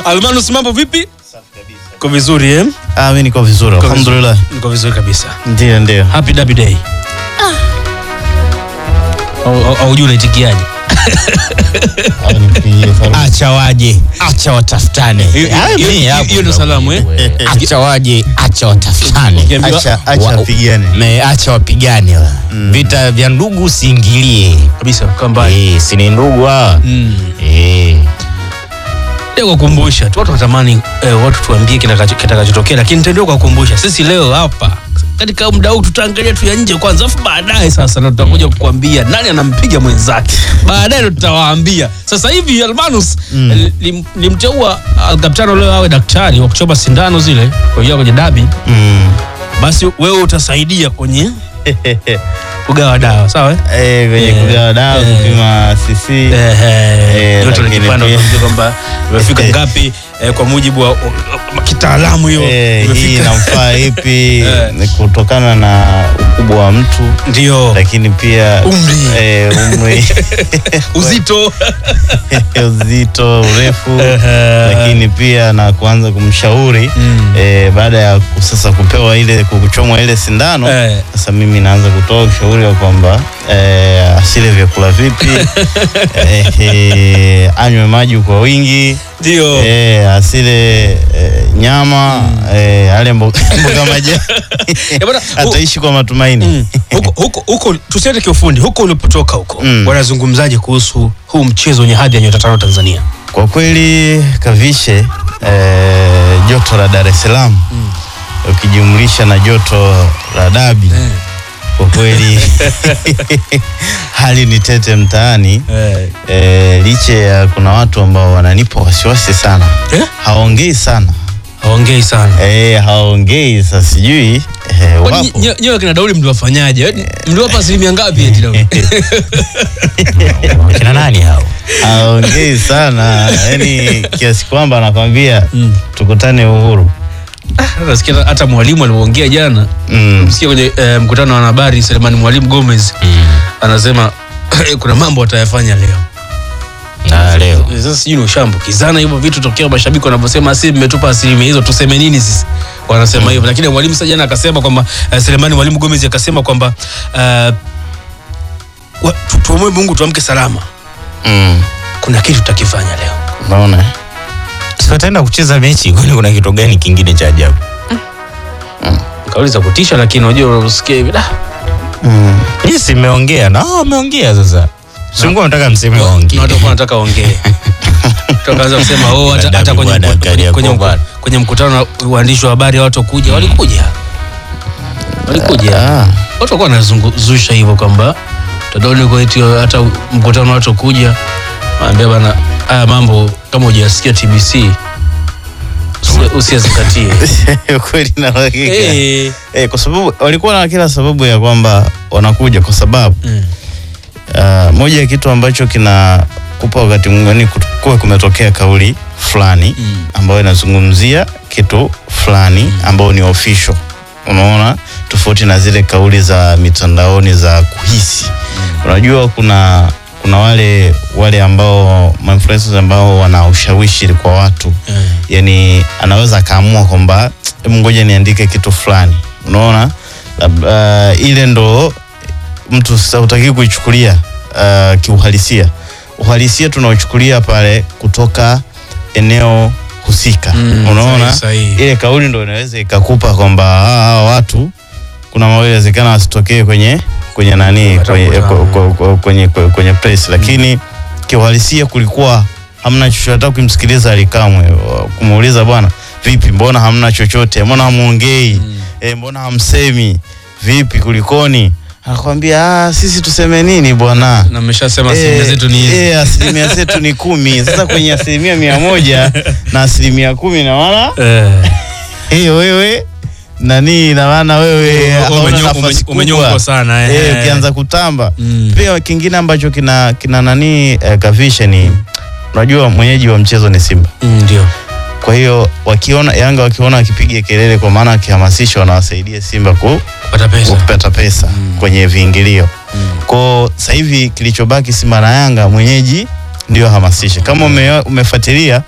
Almanus, mambo vipi? Uko vizuri eh? Ah, mimi niko vizuri Uko alhamdulillah. vizuri. Niko vizuri kabisa. Ndio, ndio. Happy Derby Day. Au- au- Au juu unaitikiaje? acha waje acha watafutane Hiyo- hiyo- Ah, mimi hiyo- hapo hiyo ndo ndo salamu eh? acha waje acha watafutane Ukiambiwa- Acha acha Wa- wapigane. Me, acha wapigane wa. vita vya ndugu usiingilie Kabisa kwamba Eh, si ni ndugu hawa mm. Eh, Ndio kukumbusha tu watu watamani eh, watu tuambie kitakacho- kitakachotokea, lakini nitaendelea kuwakumbusha. Sisi leo hapa katika muda huu tutaangalia tu ya nje kwanza, afu baadaye sasa ndo tutakuja kukuambia nani anampiga mwenzake. Baadaye ndo tutawaambia. Sasa hivi Almanus mm. limteua Alkaptano leo awe daktari wa kuchoma sindano zile kuingia kwenye dabi, Mm. basi wewe utasaidia kwenye kugawa dawa, sawa eh? Eh, kwenye Eh, kugawa dawa, eh. kupima CC. Ehe, joto lakini likipanda pia- utaambia kwamba imefika ngapi eh, kwa mujibu wa wa- kitaalamu hiyo Eh, hii imefika. inamfaa ipi Eh. ni kutokana na ukubwa wa mtu ndio lakini pia Umri. eh, umri uzito uzito urefu Ehe. lakini pia na kuanza kumshauri Mm. eh, baada ya ku- sasa kupewa ile kuchomwa ile sindano Eh. sasa mimi naanza kutoa ushauri wa kwamba eh, asile vyakula vipi eh, eh, anywe maji kwa wingi ndio eh, asile eh, nyama eh, ale mboga mboga majani Eh, bwana, hu- ataishi kwa matumaini Mm. huko huko huko tusiende kiufundi huko ulipotoka huko Mm. wanazungumzaje kuhusu huu mchezo wenye hadhi ya nyota tano Tanzania Kwa kweli Kavishe, eh, joto la Dar es Salaam ukijumlisha na joto la Dabi kwa kweli hali ni tete mtaani eh. eh, licha ya kuna watu ambao wananipa wasiwasi sana, Eh? hawaongei sana haongei sana eh, hawaongei sasa, sijui eh, Kwani wapo nye- nyewe kina Dauli mliwafanyaje mliwapa asilimia ngapi eti Dauli kina nani hao hawaongei sana yani kiasi kwamba anakwambia Mm. tukutane Uhuru nasikia hata mwalimu alivyoongea jana mm. msikia kwenye eh, mkutano wa wanahabari Selemani Mwalimu Gomez anasema kuna mambo atayafanya leo. na leo Sasa sijui ni ushaambukizana hivyo vitu tokea mashabiki wanavyosema, si mmetupa asilimia hizo, tuseme nini sisi? Wanasema hivyo, lakini mwalimu sasa jana akasema kwamba uh, Selemani Mwalimu Gomez akasema kwamba uh, wa- tu- tuombe Mungu tuamke salama, Mm. kuna kitu tutakifanya leo. Unaona si wataenda kucheza mechi kwani kuna kitu gani kingine cha ajabu Kauli za kutisha, lakini unajua unasikia hivi da mm. yes imeongea na wao wameongea sasa singu nataka mseme na waongee watu walikuwa wanataka waongee tukaanza kusema oh, hata, hata kwenye, Bwana, kwenye, kwenye, Kariakoo kwenye, bwana. kwenye mkutano na waandishi wa habari watu kuja walikuja walikuja Ah. watu walikuwa wanazunguzusha hivyo kwamba tadaoni kwa eti hata mkutano watu kuja waambia bana haya mambo kama hujasikia TBC usi- usiyazingatie kweli na hakika Eh, eh, kwa sababu walikuwa na kila sababu ya kwamba wanakuja kwa sababu mm, uh, moja ya kitu ambacho kinakupa wakati mwingine kuwa kumetokea kauli fulani Mm. ambayo inazungumzia kitu fulani ambayo ni official unaona tofauti na zile kauli za mitandaoni za kuhisi unajua kuna kuna wale wale ambao influencers ambao wana ushawishi kwa watu eh, yani anaweza akaamua kwamba "Hebu ngoja niandike kitu fulani unaona Lab- uh, ile ndo mtu sasa hutaki kuichukulia uh, kiuhalisia uhalisia tunaochukulia pale kutoka eneo husika Mm, unaona sahihi, sahihi. ile kauli ndo inaweza ikakupa kwamba hawa hawa watu kuna mawezekana wasitokee kwenye kwenye nani Hata kwenye, mkutano. kwenye, kwenye, kwenye, kwenye press lakini kiuhalisia kulikuwa hamna chochote hata ukimsikiliza alikamwe kumuuliza bwana vipi mbona hamna chochote mbona hamuongei Mm. e, mbona hamsemi vipi kulikoni anakwambia ah, sisi tuseme nini bwana na mmeshasema asilimia zetu ni hizi Eh, asilimia zetu ni kumi sasa kwenye asilimia mia moja na asilimia kumi na maana Eh, hiyo wewe nani na maana wewe Ume- hauna umenyo- nafasi ume- kubwa. umenyongwa sana, eh. Eh, ukianza kutamba Mm. pia kingine ambacho kina kina nani eh, kavishe ni unajua mwenyeji wa mchezo ni Simba mm, ndio kwa hiyo wakiona Yanga wakiona wakipiga kelele kwa maana wakihamasisha wanawasaidia Simba ku, kupata pesa kupata pesa kwenye viingilio Kwa sasa hivi kilichobaki Simba na Yanga mwenyeji ndio hamasisha. Kama ume, umefuatilia